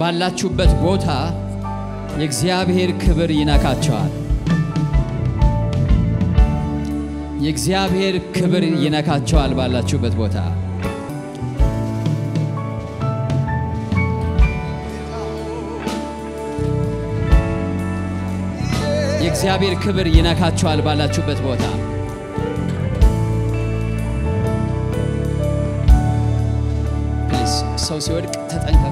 ባላችሁበት ቦታ የእግዚአብሔር ክብር ይነካቸዋል። የእግዚአብሔር ክብር ይነካቸዋል ባላችሁበት ቦታ የእግዚአብሔር ክብር ይነካቸዋል ባላችሁበት ቦታ ፕሊዝ ሰው ሲወድቅ ተጠንቀቁ።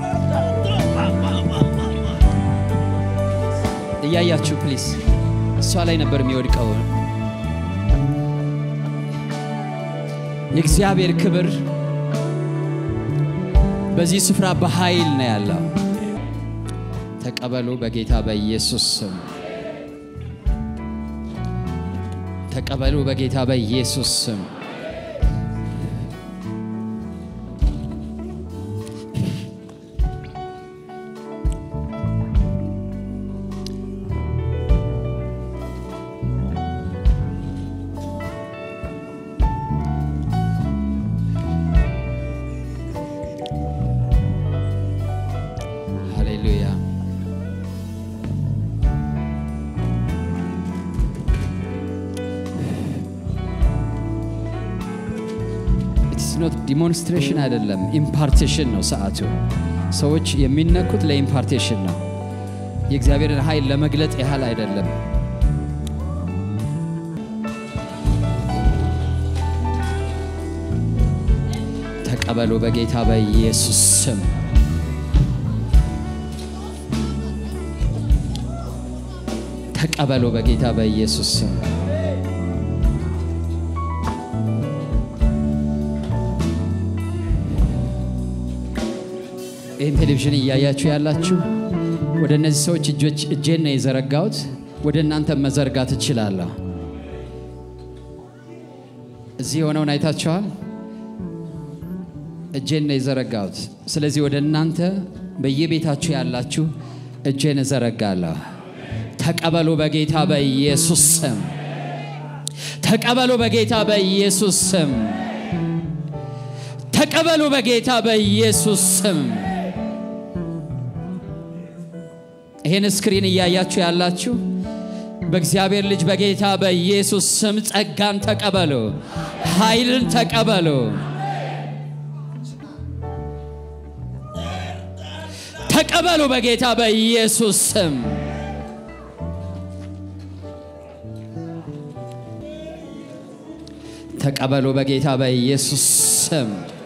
እያያችሁ ፕሊዝ እሷ ላይ ነበር የሚወድቀው። የእግዚአብሔር ክብር በዚህ ስፍራ በኃይል ነው ያለው። ተቀበሉ በጌታ በኢየሱስ ስም። ተቀበሉ በጌታ በኢየሱስ ስም። ሃሌሉያ። ኢትስ ኖት ዲሞንስትሬሽን አይደለም፣ ኢምፓርቴሽን ነው ሰዓቱ። ሰዎች የሚነኩት ለኢምፓርቴሽን ነው፣ የእግዚአብሔርን ኃይል ለመግለጥ ያህል አይደለም። ተቀበሉ በጌታ በኢየሱስ ስም። ተቀበሉ በጌታ በኢየሱስ ስም። ይህን ቴሌቪዥን እያያችሁ ያላችሁ ወደ እነዚህ ሰዎች እጆች እጄን ነው የዘረጋሁት። ወደ እናንተ መዘርጋት እችላለሁ። እዚህ የሆነውን አይታችኋል። እጄን ነው የዘረጋሁት። ስለዚህ ወደ እናንተ በየቤታችሁ ያላችሁ እጄን እዘረጋለሁ። ተቀበሉ በጌታ በኢየሱስ ስም። ተቀበሉ በጌታ በኢየሱስ ስም። ተቀበሉ በጌታ በኢየሱስ ስም። ይህን ስክሪን እያያችሁ ያላችሁ በእግዚአብሔር ልጅ በጌታ በኢየሱስ ስም ጸጋን ተቀበሉ፣ ኃይልን ተቀበሉ። ተቀበሉ በጌታ በኢየሱስ ስም። ተቀበሉ በጌታ በኢየሱስ ስም።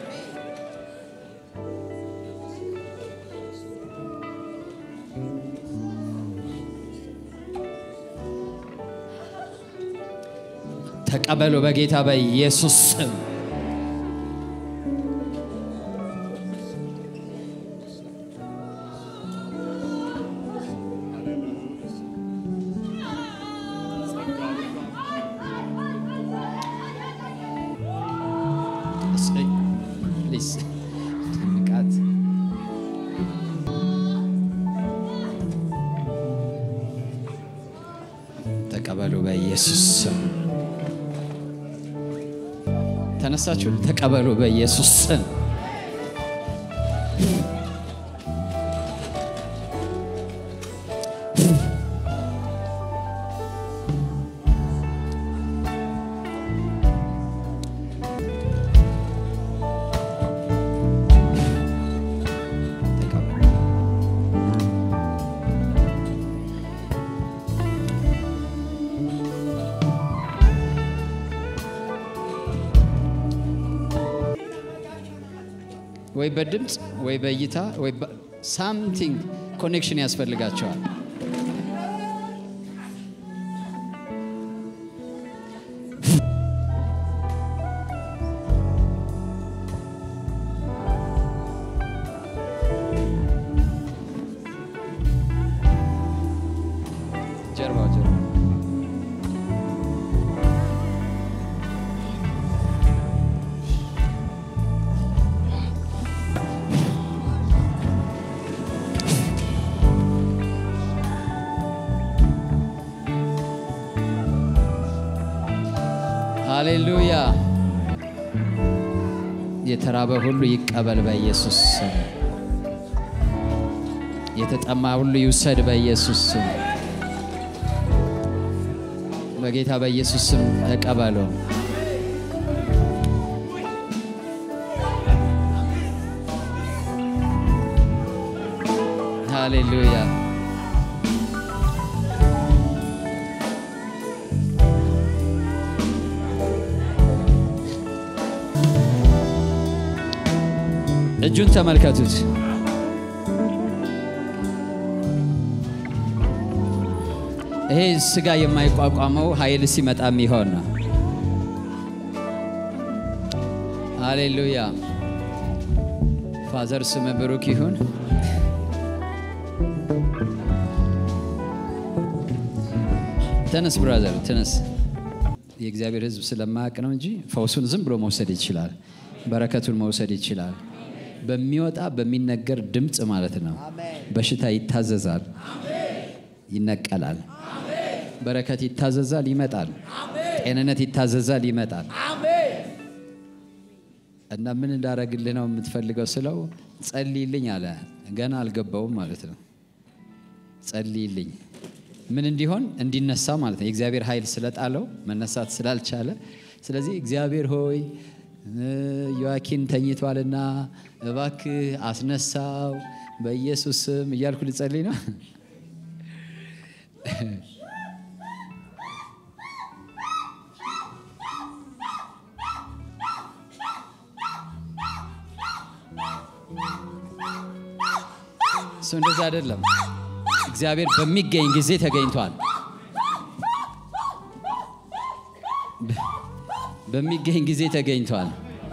ተቀበሉ በጌታ በኢየሱስ ስም። እሰይ፣ ፕሊዝ ንቃት። ተቀበሉ በኢየሱስ ስም። ተነሳችሁ ተቀበሉ በኢየሱስ ስም። ተቀበሉ። ወይ በድምፅ ወይ በእይታ ወይ ሳምቲንግ ኮኔክሽን ያስፈልጋቸዋል። ጀርባው ጀርባ ሃሌሉያ። የተራበ ሁሉ ይቀበል በኢየሱስ ስም። የተጠማ ሁሉ ይውሰድ በኢየሱስ ስም። በጌታ በኢየሱስ ስም ተቀበሉ። ሃሌሉያ። እጁን ተመልከቱት። ይሄ ስጋ የማይቋቋመው ኃይል ሲመጣ የሚሆን ነው። ሃሌሉያ። ፋዘር ስም ብሩክ ይሁን። ተነስ ብራዘር ተነስ። የእግዚአብሔር ሕዝብ ስለማያውቅ ነው እንጂ ፈውሱን ዝም ብሎ መውሰድ ይችላል። በረከቱን መውሰድ ይችላል። በሚወጣ በሚነገር ድምፅ ማለት ነው። በሽታ ይታዘዛል፣ ይነቀላል። በረከት ይታዘዛል፣ ይመጣል። ጤንነት ይታዘዛል፣ ይመጣል። እና ምን እንዳረግልህ ነው የምትፈልገው ስለው ጸልይልኝ አለ። ገና አልገባውም ማለት ነው። ጸልይልኝ ምን እንዲሆን እንዲነሳ ማለት ነው። የእግዚአብሔር ኃይል ስለጣለው መነሳት ስላልቻለ፣ ስለዚህ እግዚአብሔር ሆይ ዮአኪን ተኝቷልና እባክህ አስነሳው በኢየሱስ ስም እያልኩ ልጸልይ ነው። እሱ እንደዛ አይደለም። እግዚአብሔር በሚገኝ ጊዜ ተገኝቷል። በሚገኝ ጊዜ ተገኝቷል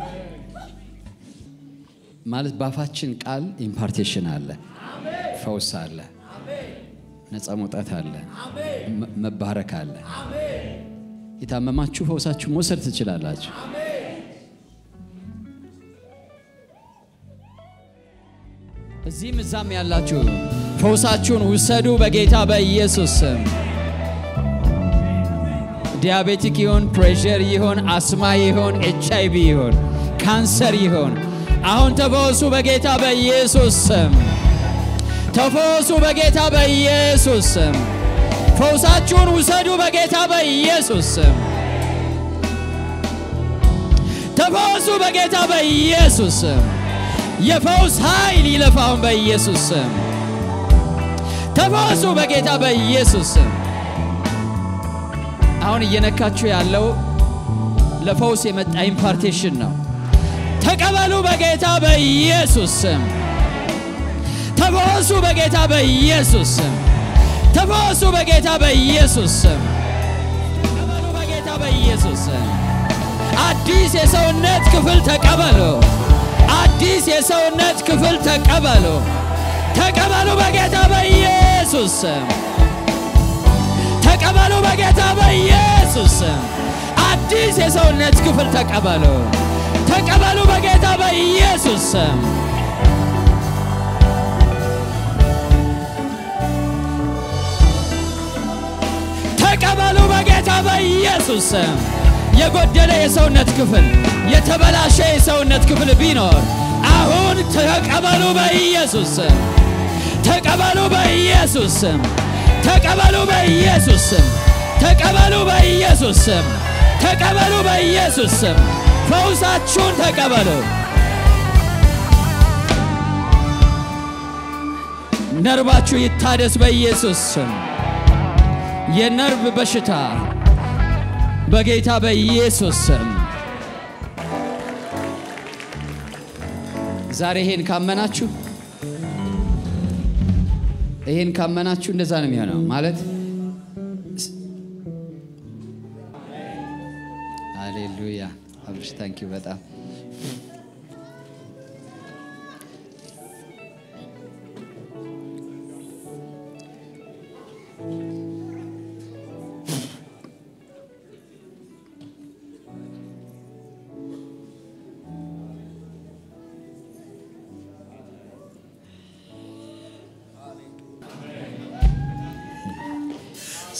ማለት በአፋችን ቃል ኢምፓርቴሽን አለ፣ ፈውስ አለ፣ ነፃ መውጣት አለ፣ መባረክ አለ። የታመማችሁ ፈውሳችሁ መውሰድ ትችላላችሁ። እዚህም እዛም ያላችሁ ፈውሳችሁን ውሰዱ በጌታ በኢየሱስ ስም። ዲያቤቲክ ይሁን፣ ፕሬሸር ይሁን፣ አስማ ይሁን፣ ኤች አይ ቪ ይሁን፣ ካንሰር ይሁን፣ አሁን ተፈወሱ በጌታ በኢየሱስ ስም። ተፈወሱ በጌታ በኢየሱስ ስም። ፈውሳችሁን ውሰዱ በጌታ በኢየሱስ ስም። ተፈወሱ በጌታ በኢየሱስ ስም። የፈውስ ኃይል ይለፋውን በኢየሱስ ስም። ተፈወሱ በጌታ በኢየሱስ ስም። አሁን እየነካችሁ ያለው ለፈውስ የመጣ ኢምፓርቴሽን ነው። ተቀበሉ በጌታ በኢየሱስ ስም። ተፈወሱ በጌታ በኢየሱስ ስም። ተፈወሱ በጌታ በኢየሱስ ስም። ተቀበሉ በጌታ በኢየሱስ ስም። አዲስ የሰውነት ክፍል ተቀበሉ። አዲስ የሰውነት ክፍል ተቀበሉ። ተቀበሉ በጌታ በኢየሱስ ስም። ተቀበሉ በጌታ በኢየሱስ ስም። አዲስ የሰውነት ክፍል ተቀበሉ። ተቀበሉ በጌታ በኢየሱስ ስም። ተቀበሉ በጌታ በኢየሱስ ስም። የጎደለ የሰውነት ክፍል የተበላሸ የሰውነት ክፍል ቢኖር አሁን ተቀበሉ በኢየሱስ ስም። ተቀበሉ በኢየሱስ ስም። ተቀበሉ በኢየሱስ ስም። ተቀበሉ በኢየሱስ ስም። ተቀበሉ በኢየሱስ ስም። ፈውሳችሁን ተቀበሉ። ነርባችሁ ይታደስ በኢየሱስ ስም። የነርቭ በሽታ በጌታ በኢየሱስ ስም ዛሬ ይሄን ካመናችሁ ይሄን ካመናችሁ እንደዛ ነው የሚሆነው። ማለት ሃሌሉያ። አብርሽ ታንኪዩ በጣም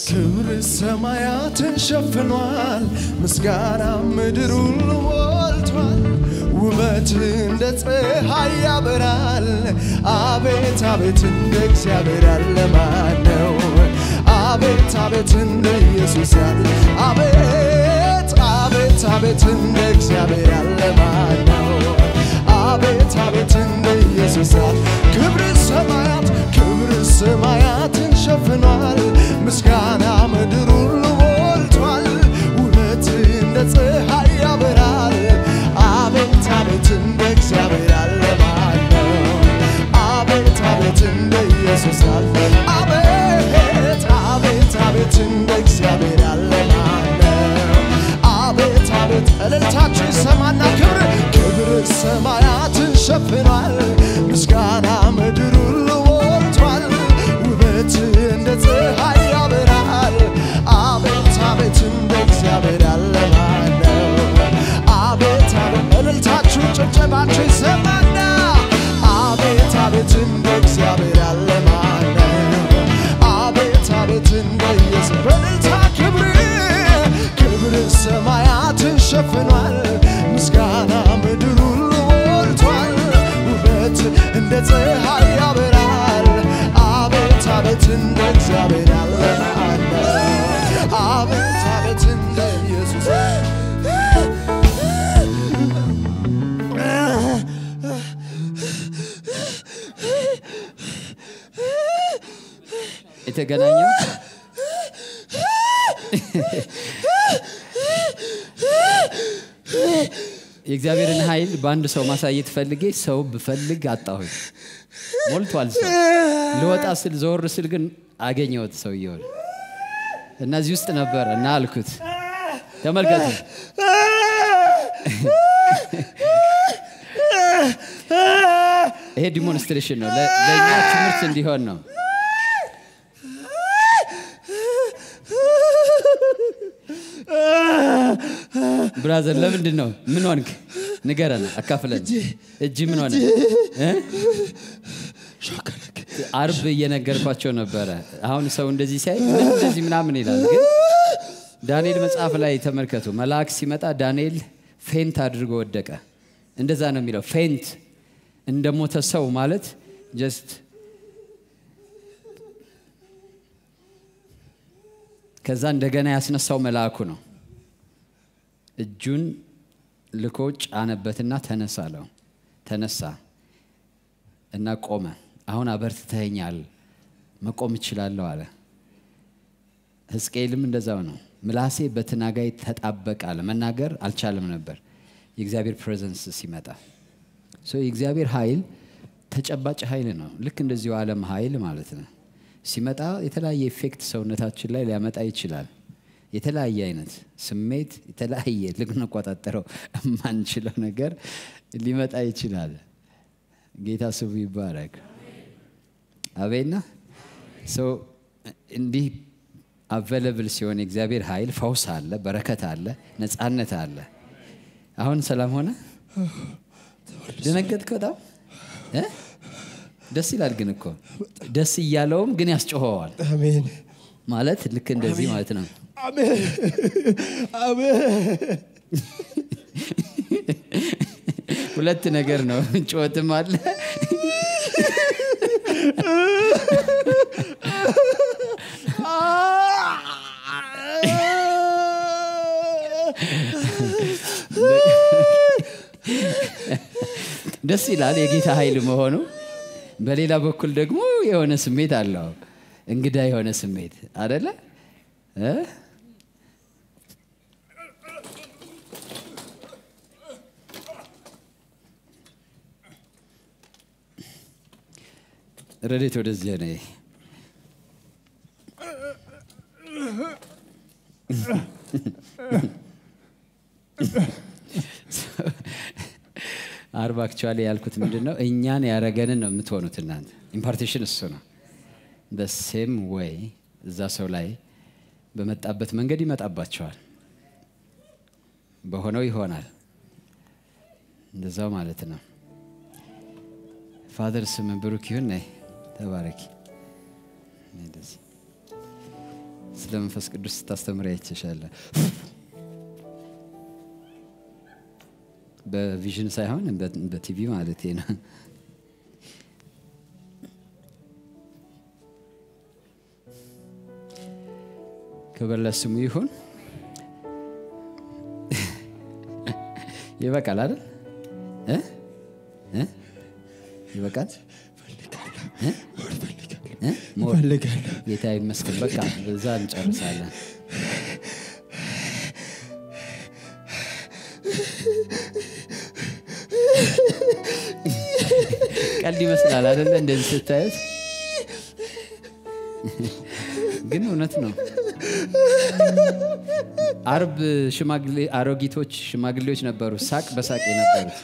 ክብር ሰማያትን ሸፍኗል፣ ምስጋና ምድሩን ሞልቷል። ውበት እንደ ፀሐይ ያበራል። አቤት አቤት እንደ እግዚአብሔር ያለ ማን ነው? አቤት አቤት እንደ ኢየሱስ ያለ አቤት አቤት አቤት እንደ እግዚአብሔር ያለ ማን ነው? አቤት አቤት እንደ ኢየሱስ ያለ ክብር ሰማያት ክብር ሰማያትን ሸፍኗል፣ ምስጋና ምድሩን ሞልቷል። ውበት እንደ ፀሐይ ያበራል። አቤት አቤት እንደ እግዚአብሔር ያለ ማን ነው? አቤት አቤት እንደ ኢየሱስ ያለ አቤት አቤት አቤት እንደ እግዚአብሔር ያለ ማን ነው? አቤት አቤት እልልታችሁ ይሰማና ክብር ክብር ሰማያትን ሸፍኗል፣ ምስጋና ምድሩን ሞልቷል። ውበት እንደ ፀሐይ ያበራል። አቤት አቤት እንደ እግዚአብሔር ያለ ማን ነው? አቤት አቤት እልልታችሁ ጭብጨባችሁ ይሰማና አቤት አቤት እንደ እግዚአብሔር ያለ ማን ነው? አቤት አቤት እንደ ኢየሱስ በእልልታ ክብር ክብር ሰማያትን ሸፍኗል፣ ምስጋና ምድሩን ሞልቷል። ውበት እንደ ፀሐይ ያበራል። አቤት አቤት እንደ እግዚአብሔር ያለ ማን ነው? አቤት አቤት እንደ ኢየሱስ የተገናኘው የእግዚአብሔርን ኃይል በአንድ ሰው ማሳየት ፈልጌ ሰው ብፈልግ አጣሁኝ። ሞልቷል ሰው። ልወጣ ስል ዘወር ስል ግን አገኘሁት ሰውየውን እና እዚህ ውስጥ ነበረ እና አልኩት፣ ተመልከቱ ይሄ ዲሞንስትሬሽን ነው፣ ለ- ለእኛ ትምህርት እንዲሆን ነው። ብራዘር ለምንድን ነው? ምን ሆንክ? ንገረን፣ አካፍለን። እጅ ምን ሆነ? እ? አርብ እየነገርኳቸው ነበረ። አሁን ሰው እንደዚህ ሲያይ ምን እንደዚህ ምናምን ይላል። ግን ዳንኤል መጽሐፍ ላይ ተመልከቱ። መልአክ ሲመጣ ዳንኤል ፌንት አድርጎ ወደቀ። እንደዛ ነው የሚለው። ፌንት እንደ ሞተ ሰው ማለት ጀስት ከዛ እንደገና ያስነሳው መልአኩ ነው። እጁን ልኮ ጫነበትና ተነሳ አለው። ተነሳ እና ቆመ። አሁን አበርትተኸኛል፣ መቆም እችላለሁ አለ። ሕዝቅኤልም እንደዛው ነው። ምላሴ በትናጋይ ተጣበቀ አለ። መናገር አልቻለም ነበር የእግዚአብሔር ፕሬዘንስ ሲመጣ። ሶ የእግዚአብሔር ኃይል ተጨባጭ ኃይል ነው። ልክ እንደዚሁ ዓለም ኃይል ማለት ነው። ሲመጣ የተለያየ ኢፌክት ሰውነታችን ላይ ሊያመጣ ይችላል። የተለያየ አይነት ስሜት፣ የተለያየ ልንቆጣጠረው የማንችለው ነገር ሊመጣ ይችላል። ጌታ ስሙ ይባረክ። አቤና ሰው እንዲህ አቬለብል ሲሆን የእግዚአብሔር ኃይል ፈውስ አለ፣ በረከት አለ፣ ነፃነት አለ። አሁን ሰላም ሆነ። ደነገጥክ በጣም እ? ደስ ይላል ግን እኮ ደስ እያለውም ግን ያስጮኸዋል አሜን ማለት ልክ እንደዚህ ማለት ነው። አሜን አሜን ሁለት ነገር ነው፣ ጩኸትም አለ። ደስ ይላል የጌታ ኃይል መሆኑ። በሌላ በኩል ደግሞ የሆነ ስሜት አለው፣ እንግዳ የሆነ ስሜት አደለ እ? ረዴት ወደዚያ ነ አርብ አክቹዋሊ ያልኩት ምንድን ነው? እኛን ያረገንን ነው የምትሆኑት እናንተ። ኢምፓርቴሽን እሱ ነው። በሴም ወይ እዛ ሰው ላይ በመጣበት መንገድ ይመጣባቸዋል፣ በሆነው ይሆናል። እንደዛው ማለት ነው። ፋዘር ስም ብሩክ ይሁን። ነይ ተባረኪ። ነይ እንደዚህ ስለ መንፈስ ቅዱስ ስታስተምር አይቼሻለ። በቪዥን ሳይሆን በ- በቲቪ ማለት ነው። ክብር ለስሙ ይሁን። ይበቃል አይደል? እ? እ? ይበቃል እ? እ? ሞር እፈልጋለሁ። ጌታ ይመስገን። በቃ በዛ እንጨርሳለን። ቀልድ ይመስላል አይደለ? እንደዚህ ስታዩት ግን እውነት ነው። አርብ ሽማግሌ አሮጊቶች ሽማግሌዎች ነበሩ፣ ሳቅ በሳቅ የነበሩት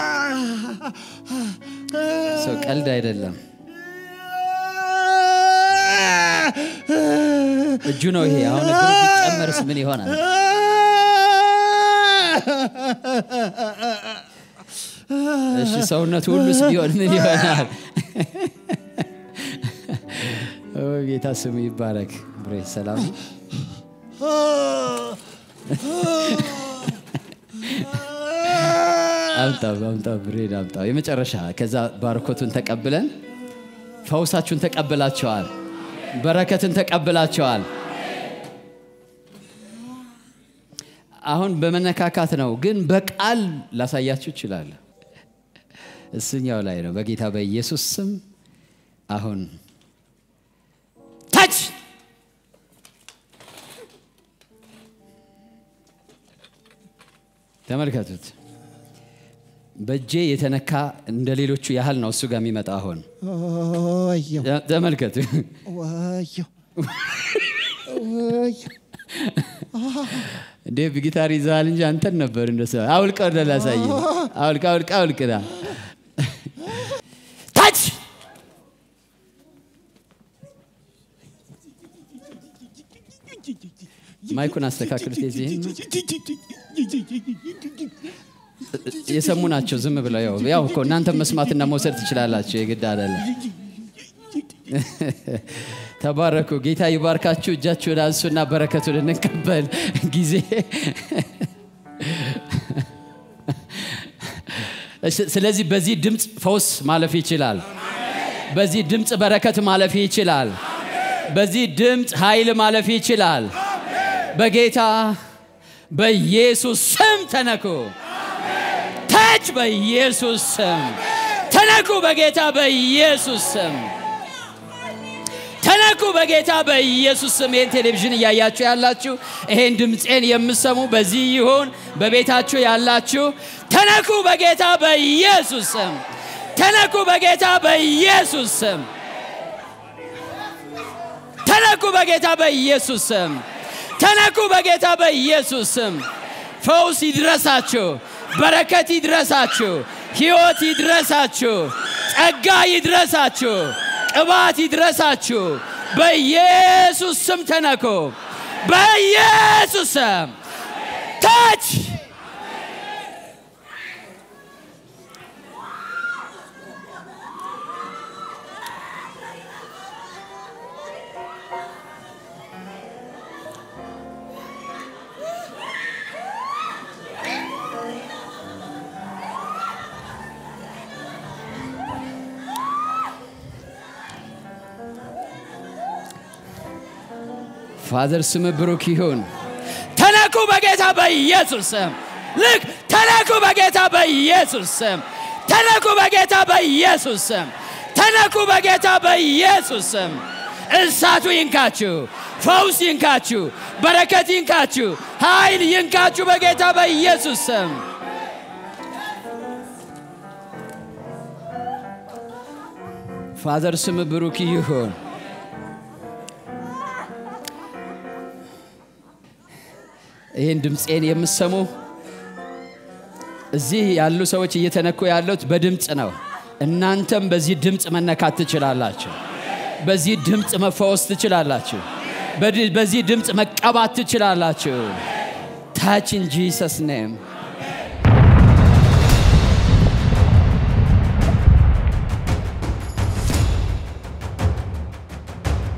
ሰው ቀልድ አይደለም። እጁ ነው ይሄ። አሁን እግሩ ቢጨመርስ ምን ይሆናል? እሺ ሰውነቱ ሁሉስ ቢሆን ምን ይሆናል? ኦ ጌታ ስሙ ይባረክ። ብሬ ሰላም ነው? አምጣው አምጣው ብሬን አምጣው። የመጨረሻ ከዛ ባርኮቱን ተቀብለን ፈውሳችሁን ተቀብላቸዋል። በረከትን ተቀብላቸዋል። አሁን በመነካካት ነው፣ ግን በቃል ላሳያችሁ እችላለሁ። እሱኛው ላይ ነው። በጌታ በኢየሱስ ስም አሁን ታች ተመልከቱት። በእጄ የተነካ እንደ ሌሎቹ ያህል ነው እሱ ጋር የሚመጣ አሁን ወየው ተመልከቱ። ወየው ወየው እንዴ ጊታር ይዘሃል እንጂ አንተን ነበር እንደሱ። አውልቀ ወደ ላሳይ አውልቅ አውልቅ አውልቅ ና ታች ማይኩን አስተካክሉት። የዚህን የሰሙ ናቸው ዝም ብለው ያው ያው እኮ እናንተ መስማትና መውሰድ ትችላላችሁ። የግድ አይደለም። ተባረኩ። ጌታ ይባርካችሁ። እጃችሁን አንሱና በረከቱን እንቀበል ጊዜ እሺ፣ ስለዚህ በዚህ ድምፅ ፈውስ ማለፍ ይችላል። በዚህ ድምፅ በረከት ማለፍ ይችላል። በዚህ ድምፅ ኃይል ማለፍ ይችላል። በጌታ በኢየሱስ ስም ተነኩ። ታች በኢየሱስ ስም ተነኩ። በጌታ በኢየሱስ ስም ተነኩ በጌታ በኢየሱስ ስም። ይህን ቴሌቪዥን እያያችሁ ያላችሁ ይሄን ድምፄን የምሰሙ በዚህ ይሁን በቤታችሁ ያላችሁ ተነኩ በጌታ በኢየሱስ ስም። ተነኩ በጌታ በኢየሱስ ስም። ተነኩ በጌታ በኢየሱስ ስም። ተነኩ በጌታ በኢየሱስ ስም። ፈውስ ይድረሳችሁ፣ በረከት ይድረሳችሁ፣ ሕይወት ይድረሳችሁ፣ ጸጋ ይድረሳችሁ፣ ቅባት ይድረሳችሁ። በኢየሱስ ስም ተነኩ። በኢየሱስ ስም ታች ፋዘር ስም ብሩክ ይሁን። ተነኩ በጌታ በኢየሱስ ስም። ልክ ተነኩ በጌታ በኢየሱስ ስም። ተነኩ በጌታ በኢየሱስ ስም። ተነኩ በጌታ በኢየሱስ ስም። እሳቱ ይንካችሁ፣ ፈውስ ይንካችሁ፣ በረከት ይንካችሁ፣ ኃይል ይንካችሁ በጌታ በኢየሱስ ስም። ፋዘር ስም ብሩክ ይሁን። ይህን ድምፄን የምሰሙ እዚህ ያሉ ሰዎች እየተነኩ ያሉት በድምፅ ነው። እናንተም በዚህ ድምፅ መነካት ትችላላችሁ። በዚህ ድምፅ መፈወስ ትችላላችሁ። በድ- በዚህ ድምፅ መቀባት ትችላላችሁ። ታች ኢን ጂሰስ ኔም